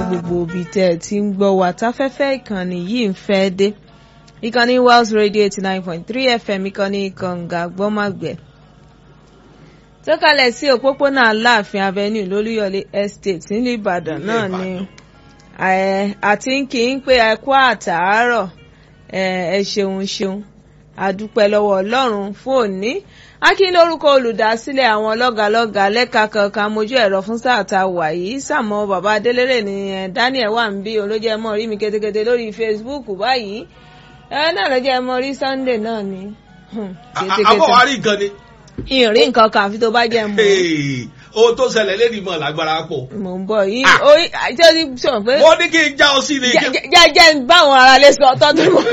gbogbo ibi tẹ́ ẹ ti ń gbọ́ wa táfẹ́fẹ́ ìkànnì yìí ń fẹ́ dé ìkànnì Wells Radio eighty nine point three FM ìkànnì kànga gbọ́màgbẹ́ tó kalẹ̀ sí òpópónà Aláàfin Avenue lólúyọ̀lé Estate nílùú Ìbàdàn náà ni àti ń kí ń pé ẹ kú àtàárọ̀ ẹ ṣeun ṣeun àdúpẹ́ lọ́wọ́ Ọlọ́run fún òní akí lórúkọ olùdásílẹ̀ àwọn lọ́gàlọ́gà lẹ́ka kankan mojú ẹ̀rọ fún sáà ta wà yìí sàmọ́ bàbá adélèrè ní Daniel wà ń bí olójẹ́ mọ́ rí mi ketekete lórí Facebook báyìí ẹ náà lọ́jọ́ mọ́ rí Sunday náà ni. àbọ̀wárí gan ni. ìrìn nǹkan kan àfi tó bá jẹ́ mọ́ ohun tó ṣẹlẹ̀ lẹ́nu ìmọ̀ lágbára pọ̀. mò ń bọ̀ yìí orí àti ó ti sọ pé. mo ní kí n já ọ sí ni. jẹ́jẹ́ báwọn aráalé sọ tọ́jú mọ́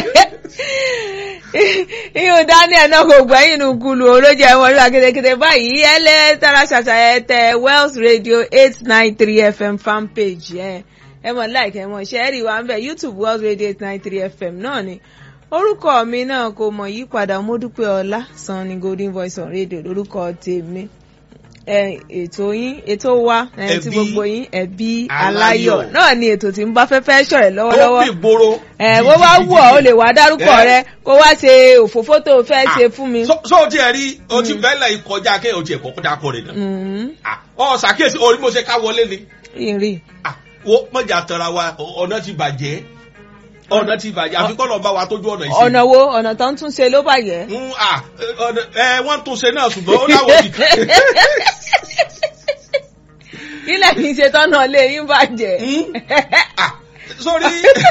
ihun Daniel náà kò gbẹ́yìn inú kulu olójú ẹ̀wọ̀n rí akédèkédè báyìí ẹlẹ́ tara ṣàṣà ẹ tẹ Wells Radio eight nine three FM fanpage ẹ ẹ mọ̀ láìka ẹ mọ̀ ṣe é rí wa ń bẹ̀ YouTube Wells Radio eight nine three FM náà ni orúkọ mi náà kò mọ̀ yípadà Mọ́dúpẹ́ Ọlá Sanni Golden Voice on Radio lórúkọ tèmi ètò yín ètò wa ti gbogbo yín ẹbí aláyọ̀ náà ni ètò tí ń bá fẹ́fẹ́ ṣọ̀rẹ́ lọ́wọ́lọ́wọ́ ó bì gbòòrò. ẹ bó bá wù ọ́ o lè wá dárúkọ rẹ kó wá ṣe òfófó tó o fẹ́ ṣe fún mi. so o ti ẹ̀ rí o ti bẹ́lẹ̀ ìkọjá kí o ti ẹ̀kọ́ kọjá kọ rẹ̀ náà. ọ ṣàkíyèsí orí mo ṣe ká wọlé ni. ìrì. wo mọ̀jà tara wa ọ̀nà ti bàjẹ́ ọ̀nà ti bàjẹ́ àfi kọ́ lọ́ọ́ bá wa tójú ọ̀nà ìṣe. ọ̀nà wo ọ̀nà tó ń tún ṣe ló bàjẹ́. ẹ wọ́n tún ṣe náà ṣùgbọ́n ó láwọn òbí kan. ilẹ̀ kì í ṣe tọ́nà lé yín bàjẹ́. sórí.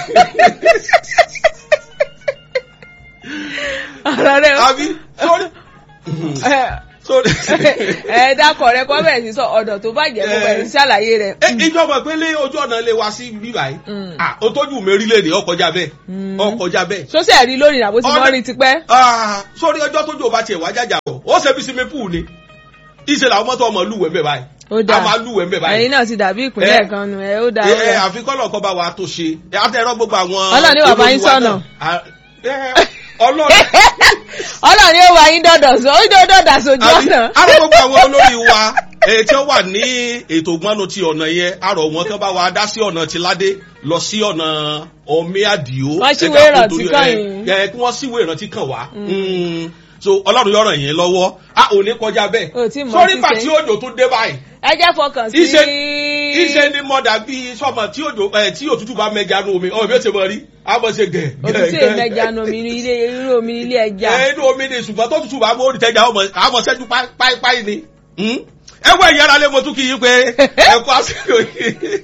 ọ̀rọ̀ rẹ̀ àbí sórí. sórí. ẹ dákọ̀ rẹ kọ́ bẹ̀rẹ̀ sí sọ ọ̀dọ̀ tó bàjẹ́ kó bẹ̀rẹ̀ sí ṣàlàyé rẹ̀. ìjọba ìpínlẹ̀ ojú ọ̀nà lè wá sí bíbá yìí. o tójú mẹ́rí lè ní ọkọjá bẹ́ẹ̀ ọkọjá bẹ́ẹ̀. sọ́sẹ̀ rí lónìí àbó ti mọ́ rí tipẹ́. sórí ọjọ́ tójú ò bá tiẹ̀ wá jájà rọ̀ ó ṣe bí sinmi púù ni ìṣe làwọn mọ́tò ọmọ lúwẹ̀ẹ́ bẹ́ẹ̀ báyìí ó dáa a máa lúwẹ̀ẹ́ bẹ́ẹ̀ báyìí. ẹ̀yin náà ti dàbí ìpínlẹ̀ kan nù ẹ ó dáa. ẹ àfi kọ́lọ̀ kọ́ bá wa tó ṣe àtẹ̀rọ gbogbo àwọn. ọlọ́ọ̀ni wà bá yín sọ̀nà. ọlọ́ọ̀ni. ọlọ́ọ̀ni ó wà yín dọ̀dọ̀ sọ ó dọ̀dọ̀ sójú ọ̀nà. àrò gbogbo àwọn olórí wa tí ó wà ní ètò ìgbọ́nù ti ọ̀nà yẹn àrò wọn kí wọ́n bá wa dá sí ọ̀nà ti ládé lọ sí ọ̀nà omi àdìo. wọ́n síwèé ìrántí kàn yín. kí wọ́n síwèé ìrántí kàn wá so ọlọ́run yọ̀rọ̀ yẹn lọ́wọ́ a ò ní kọjá bẹ́ẹ̀ sórí ìgbà tí òjò tó dé báyìí. ẹ jẹ́ fọkàn sí. iṣẹ́ iṣẹ́ ní mọ̀dà bíi sọ́mọ tí òjò ẹ̀ tí òtútù bá mẹ́ja nu omi ọ̀rọ̀ mi ò ṣe mọ̀ rí a mọ̀ ṣe gẹ̀. òtútù yìí mẹ́ja nu omi ilé irú omi ilé ẹja. ẹ inú omi ni ṣùgbọ́n tó tutù bá mú orí tẹ́jà àmọ̀ ṣẹ́jú páípáí ni. ẹ wọ ìyára lé mo tún kí yín pé ẹ kú àsìkò yìí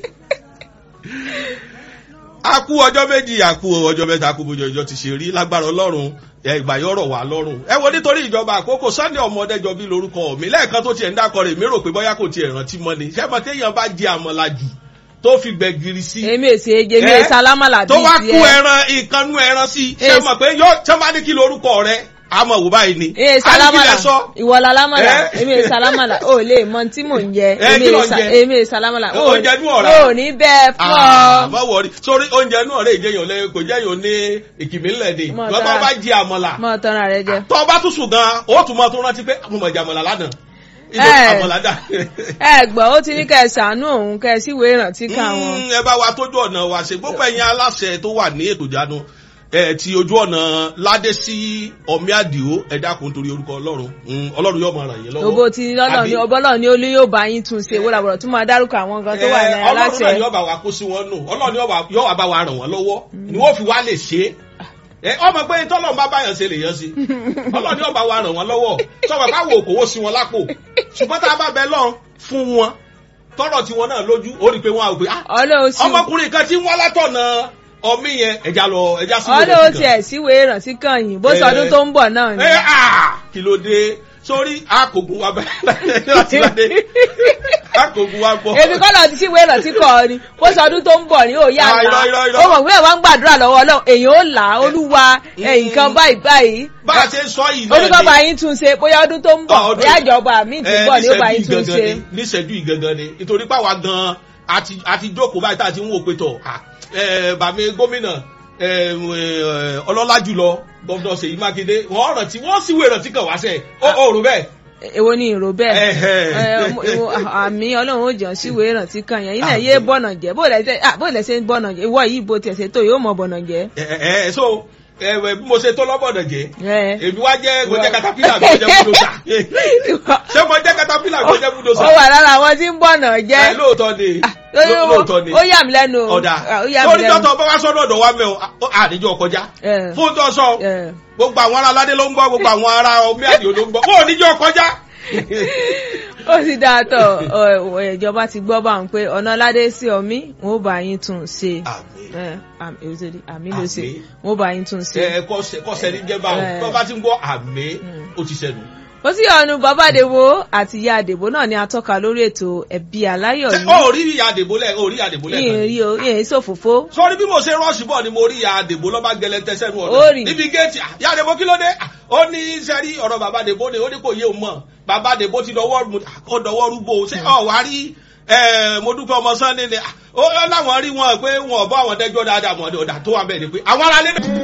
a kú ọjọ́ méjì a kú ọjọ́ mẹ́ta a kú bójú ọjọ́ ti ṣe rí lágbára ọlọ́run ìgbà yọ̀rọ̀ wà lọ́rùn. ẹ wo nítorí ìjọba àkókò Sunday ọmọdéjọ bí lórúkọ mi lẹ́ẹ̀kan tó tiẹ̀ ń dákọ̀ rẹ̀ mi rò pé bóyá kò tiẹ̀ rántí mọ́ ni ṣé mo téèyàn bá jẹ àmàlà jù tó fi gbẹ̀gìrì sí. èmi èsì ege mi èsì alámàlà bíi tiẹ̀. tó wá kú ẹran ìkànnú ẹran sí ṣé mo pé yóò ṣé máa ní kí lórúkọ rẹ àmọ́ wò báyìí ni. ee salamala ìwọ lalamala èmi ee salamala o lè mọ tí mò ń jẹ èmi ee salamala o oúnjẹ inú ọ̀rá o ní bẹ́ẹ̀ fọ́. má wọrí sórí oúnjẹ inú ọ̀rá ìjẹyàn lẹ kò jẹyàn ní ìkìmí ńlẹ̀ ni lọ́tọ́ bá jí àmọ́là mọ tọ́ra rẹ jẹ. tọ́ bá tún sùn gan o tún mọ tó rántí pé mo mọ̀ jẹ àmọ́là lánàá ẹ gbọ́ ó ti ní kẹ́ ẹ ṣàánú òun kẹ́ ẹ síwèé ìrántí kan wọn. ẹ bá wa tójú ọ̀nà wa ṣe gbogbo ẹ̀yin aláṣẹ tó wà ní ètò ìjánu ẹ ti ojú ọ̀nà ládé sí ọmí àdìo ẹ dákun torí orúkọ ọlọ́run ọlọ́run yóò máa ràn yín lọ́wọ́. òbó ti lọ́nà ní ọbọ̀lọ́ ní olú yóò bá yín tún ṣe wọ́n làbọ̀rọ̀ tún máa dárúkọ àwọn nǹkan tó wà ní aláṣẹ. ọlọ́run náà yóò bá wa kó sí wọn nù ọlọ́run yóò wá bá wa ràn wọ́n lọ́wọ́ ni wọ́n fi wá lè ṣe é ọmọ pé tọ́lọ́run bá báyàn ṣe lè yàn sí ọlọ́run yóò bá wa ràn wọ́n lọ́wọ́ sọ̀rọ̀ káwọ òkòwò sí wọn lápò ṣùgbọ́n tá a bá bẹ lọ́n fún wọn tọ́rọ̀ tí wọn náà lójú ó rí i pé wọn á gbé ọmọkùnrin kan tí wọ́n látọ̀nà ọmí yẹn ẹja lọ ẹja sí ìwé ìrántí kan. ọlọ́wọ́ tiẹ̀ síwèé ìrántí kan yìí bó sọdún tó ń bọ̀ náà ni. kí ló dé sórí àkògùn wa bẹ́ẹ̀ láti láde àkògùn wa bọ̀. èmi kọ́ lọ sí ìwé ìrántí kan ni bó sọdún tó ń bọ̀ ní òye àlá ó mọ̀ pé àwọn gbàdúrà lọ́wọ́ ọlọ́run èèyàn ó là á olúwa nǹkan báyìí báyìí. bá a ṣe ń sọ yìí náà ni oníkọ́ bá yín tún ṣe bóyá ọdún tó ń bọ̀ bóyá ìjọba mi ti bọ̀ ní ó bá yín tún ṣe. níṣẹ́jú ìgangan ni nítorí pàwọn gan àti jókòó báyìí tá a ti ń wò pé tọ̀ bàmí gómìnà ọlọ́lá jùlọ gọ́vnọ̀ Ṣèyí Mákindé wọ́n rántí wọ́n sì wé rántí kàn wá sẹ́ ó rò bẹ́ẹ̀ èwo ni ìró bẹ́ẹ̀ Ẹ̀hẹ̀. Ẹ, ọmọ- ìwọ- àmì ọlọ́run ó jẹun síwèé ìrántí kan yẹn iná Àmín. yé bọ̀nà jẹ́ bó lẹ́sẹ̀ ah, bó lẹ́sẹ̀ ń bọ̀nà jẹ́ ìwọ yìí bó tiẹ̀ ṣe tó yóò mọ̀ bọ̀nà jẹ́. ẹ ẹ ẹ so ẹ ẹ, bí mo ṣe tó lọ́bọ̀dọ̀ jẹ́ Ẹ. èmi wá jẹ́ mo jẹ́ katapila mi mo jẹ́ búdòsà ṣé mo jẹ́ katapila mi mo jẹ́ búdòsà ó wà lára àwọn tí ń bọ̀nà jẹ́. ẹ lóòótọ́ ni Lórí ló- wo- lóòótọ́ ni ó yà mí lẹ́nu o. ọ̀dà Ah, ó yà mí lórí lẹ́nu. tọ́tọ̀ bá wá sọ́dọ̀ ọ̀dọ̀ wa mẹ́ o à- àníjọ́ kọjá Ẹ. fún tó sọ Ẹ. gbogbo àwọn ará aládé ló ń gbọ́ gbogbo àwọn ará omi àdìo ló ń gbọ́ ó níjọ́ kọjá. ó sì dáa tọ ọ, ìjọba ti gbọ́ bá ń pé ọ̀nà ládé sí ọmí wọn ò bá yín tún un ṣe àmín Ẹ, àmì èyí tó di, àmì ló ṣe Àmín. wọn ò bá yín tún un ṣe. ẹ kọ́sẹ̀ ní jẹ́ báwọn Ẹ. tó bá ti ń gbọ́ àmì Mm. ó ti sẹ́nu. ó sì ọ̀nù bàbá àdèbò àti ìyá àdèbò náà ni a tọ́ka lórí ètò ẹ̀bí aláyọ̀ ṣé yìí ó rí ìyá àdèbò lẹ́ ó rí ìyá àdèbò lẹ́ yìí rí o yìí ṣòfófó sọrí bí mo ṣe rọ́ọ̀ṣì bọ̀ ni mo rí ìyá àdèbò lọ́ba gẹlẹ́ntẹ́ sẹ́nu Ó ọ̀dọ̀ rí. níbi géètì "Ah, ìyá àdèbò kí ló dé Ah, ó ní sẹ́rí ọ̀rọ̀ bàbá àdèbò ni ó ní kò yé òun mọ̀ bàbá àdèbò ti dọwọ́ rú ó dọwọ́ rúgbó ṣé ọ̀ wá rí ẹ, mo dúpẹ́ ọmọ sunday ni Ah, ó láwọn rí wọn pé wọn ò bọ́ àwọn dẹ́jọ́ dáadáa mọ̀ ọ̀dà tó wà bẹ́ẹ̀ ni pé àwọn aráalé náà.